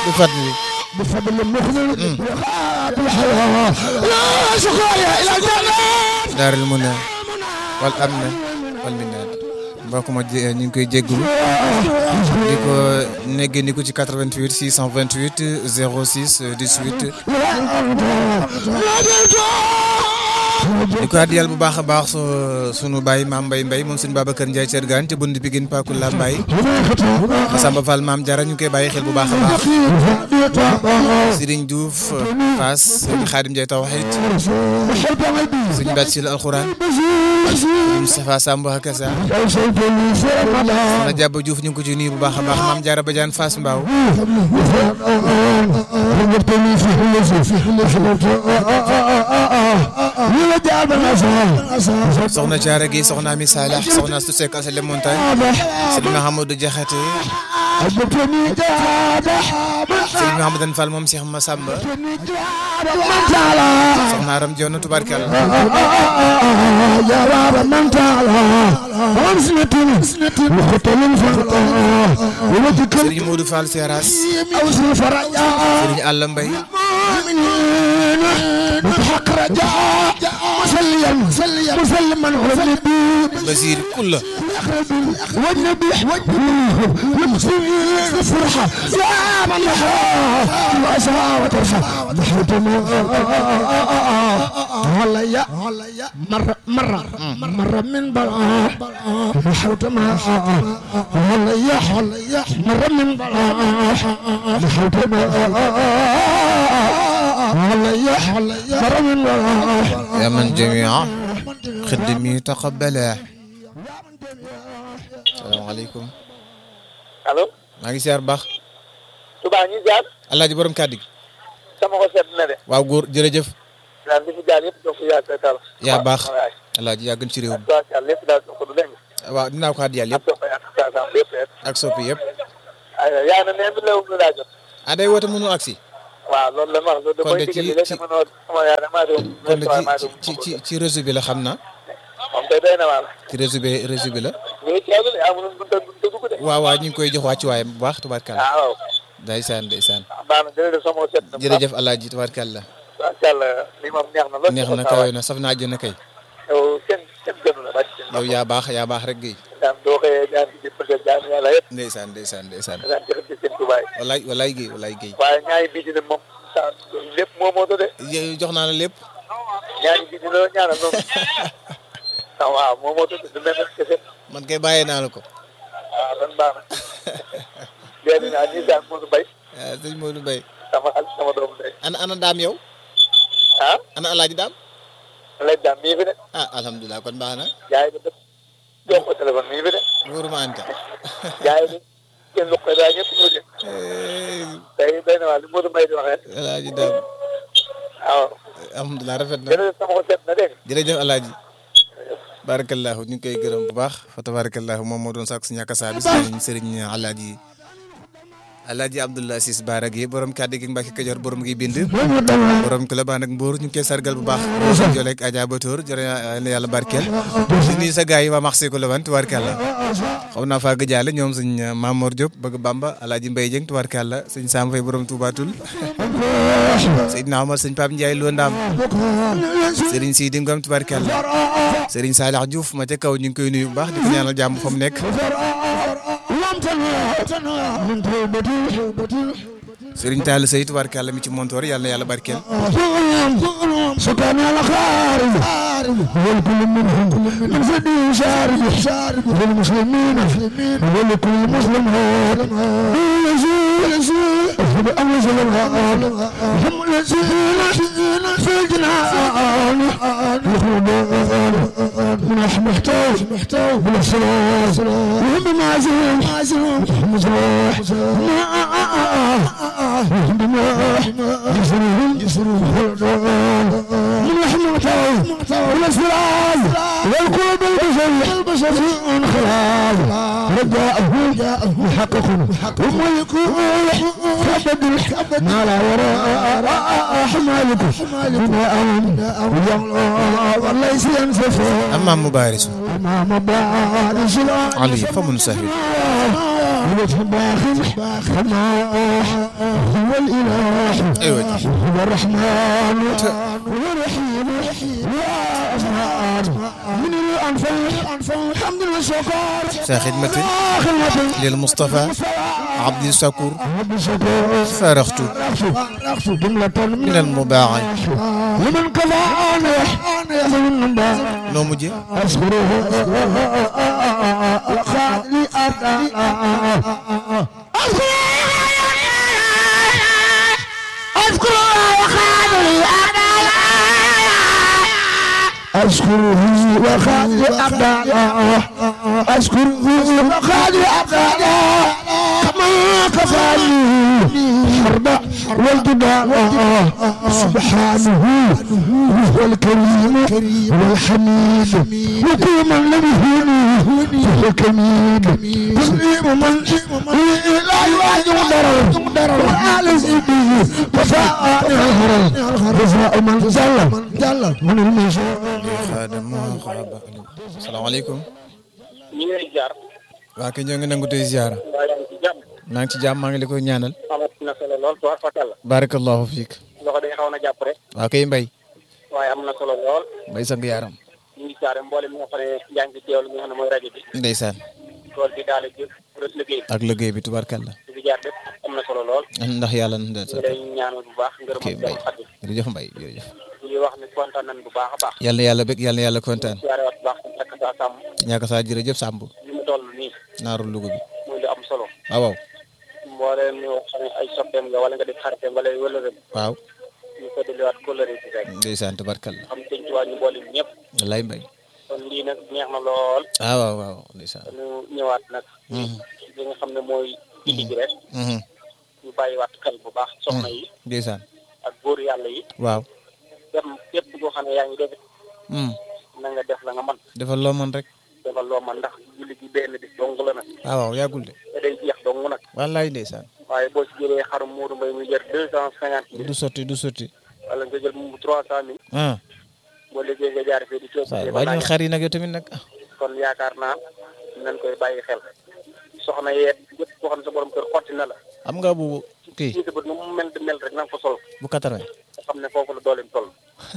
بفضل بفضل المخلد وخاتم الحياة لا شكايا إلى الجنة دار المنى والأمن والمناد mbokk ma ñu ngi koy jéggulu di ko neggee ni ko ci 88 628 06 18 di ko àddiyal bu baax a baax su sunu baay maam Mbaye Mbaye moom suñu Babacar Ndiaye Thiergane ca bunt Pikine Pakula Mbaye Samba Fall maam Diarra ñu ngi koy bàyyi xel bu baax a baax Serigne Diouf Fass Serigne Khadim Ndiaye Tawhid Serigne Bathil Alxuraan Serigne Moustapha Samb Hakasa Soxna Diaba Diouf ñu ngi ko ci nuyu bu baax a baax maam Diarra Badiane Fass Mbao soxna Thiara Gueye soxna Ami Salah soxna Astou Seck Asale Montagne Serigne Mahamadou Diakhaté Serigne Mahamadan Fall moom Cheikh Massamba soxna Aram Dione tubarkalla Serigne Modou Fall Seras Serigne Alla Mbaye مسلما Basir Kulla والنبي والمسلمين الفرحة يا من وأسرى وترفع هلا يا مرة مرة مرة من بلاء نحوت ما هلا يا هلا يا مرة من بلاء نحوت ما هلا يا هلا يا مرة من بلاء يا من جميع خدمي تقبلا salaamaaleykum allo maa ngi siyaar baax Touba ñi jaar alaaji borom kàddu gi sama ko seet na de waaw góor jërëjëf daal li fi jaar yëpp donc yaa koy tal yaa baax alaaji yaa gën ci réew mi tubaarkàlla lépp daal ko du dégg waaw dinaa ko àddiyal ak yëpp soxna ak sa sam lépp rek ak soppi yëpp ay yaa na neen bi lew lu laa jot ah day woote mënu agsi waaw loolu la ma wax loolu Kon mooy de ci- digal li ci- la mënoo sama yaa damaa doon kon de maa ci ci ci ci réseau bi la xam naa moom tey doy na waa la ci réseau bi réseau bi la ñu ngi teewlu de amuñu bunta bunta dugg de waaw waaw ñu ngi koy jox wàccu waayam bu baax tubaarkàlla ah waaw ndeysaan ndeysaan baax na jërëjëf sama ko seet na jërëjëf alaaji tubaarkàlla tubaarkàlla li moom neex na lool neex na kawe na saf na àjjana kay yow kenn kenn gënu la bàcc yow yaa baax yaa baax rek gay daan doo xëyee daan ci bëgg daan yàlla yëpp ndeysaan ndeysaan ndeysaan daan jërëjëf ci seen tubaay walaay walaay gay walaay gay waaye ñaari bii dina moom sa lépp moo moo de yow jox naa la lépp ñaari bii dina la ñaanal noonu ah waaw moo moo tudd du mel ne kese man kay bàyyee naa la ko waaw dan baax na léegi naa ñi daan Modou Mbaye ah sëñ Modou Mbaye sama xarit sama doomu ndey ana ana daam yow ah ana alaaji daam léegi daal mii fi de ah alhamdulilah kon baax na jaay ba dëpp jox ko téléphone mii fi de wóoruma anta jaay bi kenn luqe daa ñëpp ñu de tey doy na waa li Modou Mbaye di waxee alaaji daam waaw alhamdulilah rafet na jërëjëf sama ko seet na dégg nga jërëjëf alaaji barakallahu ñu ngi koy gërëm bu baax fa tabarakallahu moom moo doon sàkk si ñàkk saa bi sëriñ sëriñ alaaji alaaji Abdoulaye Ciss Baara gi borom kàddu gi Mbacke Kajoor borom gi bind borom ko la baax nag Mbour ñu ngi koy sargal bu baax jolek Adja Batoor jërë na yàlla barkeel di nuyu sa gars yi waa marché ko la wan tubaarkàlla xaw naa faa gëjaale ñoom sëñ Mamor Diop bëgg Bamba alaaji Mbaye Dieng tubaarkàlla sëñ Sam Faye borom Toubatul Seydina Omar sëñ Pape Ndiaye Lo Ndam sëriñ Sidi Ngom tubaarkàlla sëriñ Salih Diouf ma ca kaw ñu ngi koy nuyu bu baax di ko ñaanal jàmm fa mu nekk sëriñ Tall Sey tubaarkàlla mi ci montoor yàlla na yàlla barkeel سكان الخارج والكل منهم من فدي شارب شارب للمسلمين ولكل مسلم هاد يزول يزول أمر سلم هم الذين في الجنان يخرجون من محتاج محتاج من الصلاة وهم معزوم معزوم مزروح بما جسرهم جسرهم من لحم معتوى والاسفراز والقلوب البشر البشر انخلاص رجاءهم يحققون وملكوا كبد ما لا وراء حمالكم بما امن وليس ينسف أمام مبارس امام بارش علي فمن سهل وجه باخر كما هو الإله أيوة. هو الرحمن هو الرحيم يا أفعال من الأنفال الحمد والشكر saa xidmatin خدمة lil Moustapha Abdi Sakour رب الشكر faraxtu رأس جملة min al mubaax لمن كفانا من بعد noo mujjee أشكره وخالي أشكره وخالي أبدالا أشكره وخالي أبدالا كما كفاني حرب والجبال سبحانه هو الكريم والحميد وكل من لم يهوني فهو كميد تسليم من لا يواجه ضرر وآل سيدي وفاء الهرم وفاء من جل من المشاء xaadama xaaba salaamaaleykum ñu ngi lay jaar waa kay ñoo ngi nangu tey ziara waa yaa ngi ci jàmm maa ngi ci jàmm maa ngi la koy ñaanal amat na solo lool tuwaar fakal la barakallahu fiik loxo day xaw na jàpp rek waa kay mbay waaye am na solo lool mbay sang yaaram ñu ngi jaare mboolem mi nga xam ne yaa ngi ci teewlu mi nga xam ne mooy rajo bi ndeysaan tool bi daal di rës liggéey ak liggéey bi tubarkalla bi di jaar lépp am na solo lool ndax yàlla na ñu ndeysaan lay ñaanal bu baax ngërëm ok ak mbay jàmm xaddi jërëjëf mbay jërëjëf ñu ngi wax ne kontaan nañ bu baax a baax yàlla na yàlla bëgg yàlla na yàlla kontaan jaare waat bu baax suñu takk saa sàmm ñaaka saa jërëjëf Samb li mu toll nii naaru Louga bi muy lu am solo waaw waaw mbooleem ñu xam ne ay soppeem nga wala nga di xaritem wala wëlëreem waaw ñu ko delluwaat kóllëre ci rek ndeysaan tubarkalla xam sëñ Tuubaa ñu mboolem ñëpp wallaay mbay kon lii nag neex na lool ah waaw waaw ndeysaan ñu ñëwaat nag Mhm. li nga xam ne mooy indi bi rek Mhm. ñu bàyyiwaat xel bu baax soxna yi ndeysaan ak góor yàlla yi waaw dem képp koo xam ne yaa ngi def Mm. na nga def la nga man defal loo mën rek defal loo man ndax julli gi benn bis dong la nag ah waaw yàggul de te day jeex dong nag wallaay ndeysaan waaye boo ci jëlee xarum Moodu Mbay muy jar deux cent cinquante mille du sotti du sotti wala nga jël mu trois cent mille ah boo liggéey nga jaar fii di coob saa wàññil xar yi nag yow tamit nag ah kon yaakaar naa nañ koy bàyyi xel soxna yeet yëpp koo xam ne sa borom kër xotti na la am nga bu kii ci sa bët nu mu mel di mel rek na nga ko sol bu 80 nga xam ne foofu la dooleem toll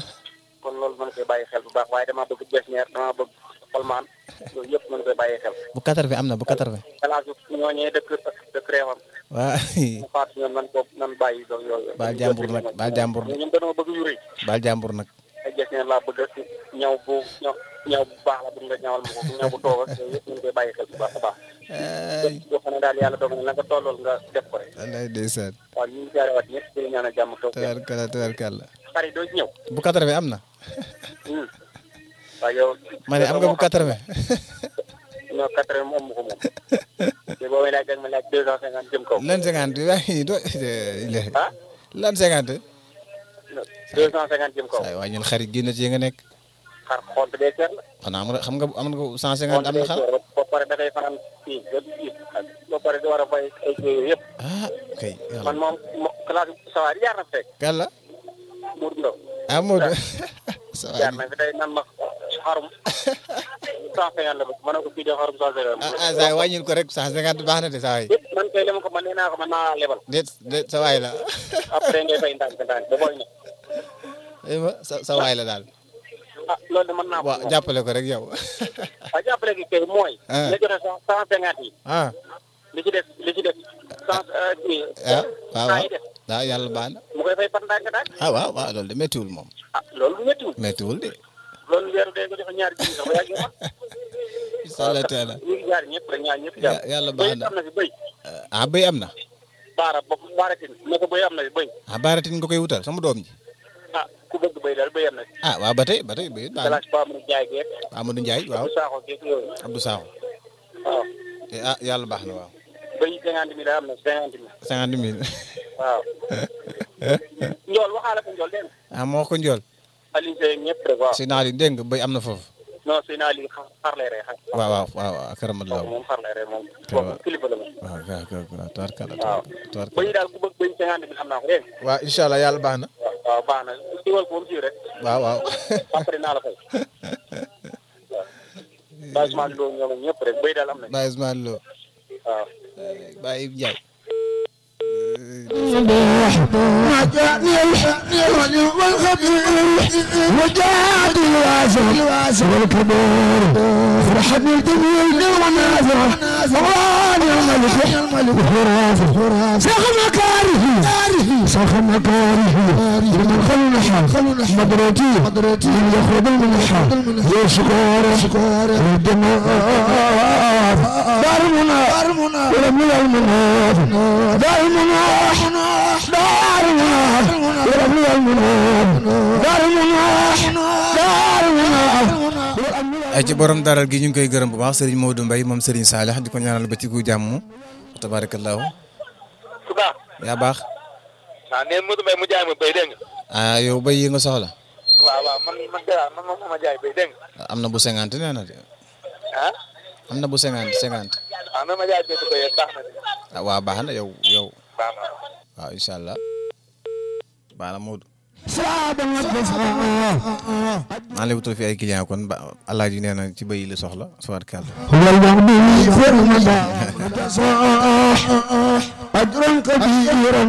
kon loolu mën koy bàyyi xel bu baax waaye damaa bëgg besneer damaa bëgg xolmaan yooyu yëpp mën koy bàyyi xel bu 80 am na bu 80 kalaasu ñooñee dëkk dëkk réewam waa mu faatu ñoom nan ko nan bàyyi loolu yooyu baal jàmbur nag baal jàmbur nag ñoom dañoo bëgg yu rëy baal jàmbur nag ay besneer laa bëgg ak ñaw bu ñaw ñaw bu baax la bëgg nga ñawal ma ko ñaw bu toog ak yooyu yëpp mën koy bàyyi xel bu baax a baax ay boo xam ne daal yàlla dogal na la nga tollool nga def ko rek wallaay ndeysaan waaw ñu ngi jaare waat ñëpp di ñaanal jàmm toog tabarkalla tabarkalla xar yi doo ci ñëw bu 80 am na Hmm. waaw yow ma ne am nga bu 80 non quatre vingt moom mu ko moom te boo may laaj dag ma laaj deux cent cinquante jëm kaw lan 50 waaye do ah lan 50 deux cent cinquante jëm kaw saa wàññil xar yi génn ci yi nga nekk xar xont bee seer la xanaa am nga xam nga am nga 150 xont am bee na xar seer ba pare da ngay fanaan fii ba fii ak ba pare di war a fay ay yooyu yëpp ah kay man yàlla moom mo- classe sawaar yi jaar na fi tey kàlla Mour Ndaw ah Modou ça jaar va na fi tey nan ma xarum cent cinquante la bëgg ma ne ko fii de xarum cent cinquante ah ah saa wàññil ko rek 150 baax na de saa waay yëpp man kay li ma ko man nee naa ko man naa lebal déet déet sa waay la après ngay fay ndànk ndànk ba booy ne eh ma sa sa waay la daal ah loolu de mën naa ko waaw jàppale ko rek yow waaw jàppale gi kay mooy Ah. nga joxe cent cent cinquante yi ah li ci def li ci def cent kii ah waaw cent waaw yi def waaw yàlla baax na mu koy fay par ndànk ndànk ah waaw waaw loolu de méttiwul moom ah loolu du méttiwul méttiwul de loolu weeru dee nga joxe ñaari junni sax ba yàgg ma incha allah taala ñu ngi jaar ñëpp rek ñaar ñëpp jaar Ya- yàlla baax na. bëy am na fi bëy ah béy am na baara ba baaratin ne ko bëy am na fi bëy ah baaratin nga koy wutal sama doom ji ah ku bëgg bëy daal bëy am na fi ah waaw ba tey ba tey béy baax na galaas ba am na jaay geek Amadou Ndiaye waaw bu saaxoo geek yooyu Abdou Sakho waaw Eh, ah yàlla baax na waaw bëy cinquante mille am na cinquante mille cinquante mille waaw njool waxaale ko njool dégg nga ah moo ko njool Aliou Seye ñëpp rek waaw si naa li dégg nga béy am na foofu non sëy naa lii xar lay rey xar waaw waaw waaw waaw karamallah moom xar lay rey moom Te wa- boobu kilifa la moom waaw waaw waaw waaw tabarkalla waaw tabarkalla bëy daal ku bëgg bëy cinquante mille am naa ko dégg nga waaw incha allah yàlla baax na waaw waaw baax na diwal ko moom si rek waaw waaw après naa la fay waaw bâchement loo ñoom ak ñëpp rek bëy daal am na Baye Ousmane Lo waaw Baye Ndiaye ما جاءني الحق والخبير وجاءت الواسع والكبير فرحتني الجميل والنازع واني الملك الملك فراسه سخ مكاره سخ مكاره لمن خلنا مدرتي مدرتي يخرج المنحة يا شكور شكور الدماء دار المنى دار المنى ولم المنى دار المنى دار المنى ولم المنى دار المنى دار المنى ay ci borom daral gi ñu ngi koy gërëm bu baax Serigne Modou Mbaye moom Serigne Salih di ko ñaanal ba ci gu jàmm tabarakallahu su baax yaa baax waaw neen Modou Mbaye mu jaay ma béy dégg nga ah yow bay yi nga soxla waaw waaw man man dara man moom ma jaay béy dégg nga am na bu cinquante nee na de ah am na bu cinquante cinquante waaw na ma jaay béy béy baax na de ah waa baax na yow yow baax na waaw incha allah baax na Modou صعب maa ngi lay fi ay client kon ba alaaji nee na ci bay yi la soxla tabarakalla هو المغني في المدى أجرا كبيرا